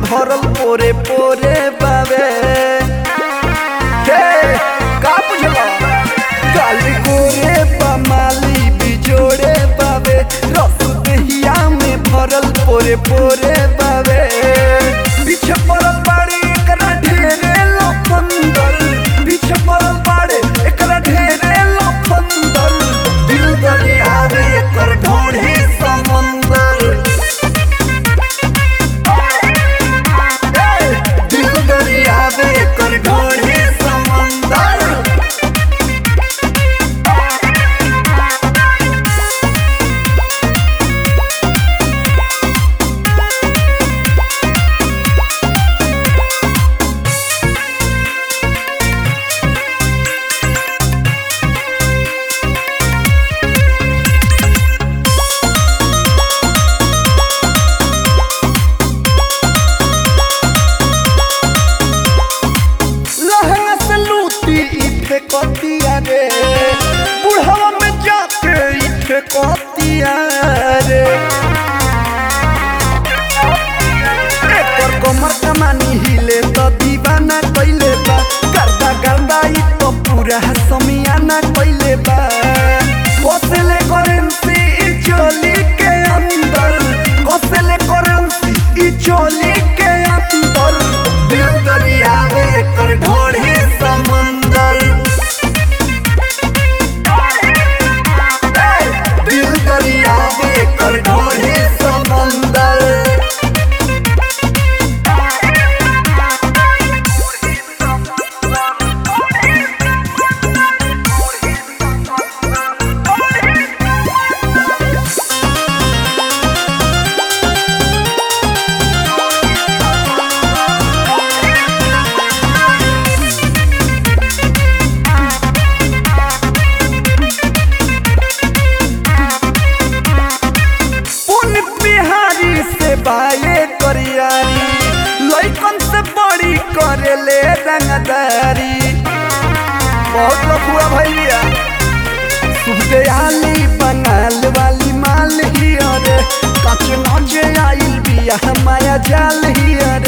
भरल पोरे पोरे बावे हे का बुझला काली गोरे बमाली बिजोड़े बावे रस दहिया में भरल पोरे पोरे बावे पीछे पड़ल बाड़ी एकरा ढेरे लफंदर पीछे पड़ल बाड़े एकरा ढेरे लफंदर दिल दरियावे एकर ढोढ़ी समंदर ए, दिल दरियावे एकर ढोढ़ी समंदर लहंगा से लूटी इथे कतिया रे बुढ़ावा में जाके इथे कतिया रे एकर कमर कमानी हिले तो दीवाना कइले बा गर्दा गर्दा ई तो पूरा समियाना कइले बा कोसले करेंसी ई चोली के अंदर कोसले करेंसी ई चोली के अंदर दिल दरिया में कर ढोढ़ी समंदर ए, दिल दरिया में कर ढोढ़ी समंदर उन बिहारी से बाए करियारी लइकन से बड़ी करेले रंगदारी बहुत लफुआ भैया सुबदयाली बंगाल वाली माल ही अरे कच नचे आइल बिया माया जाल ही अरे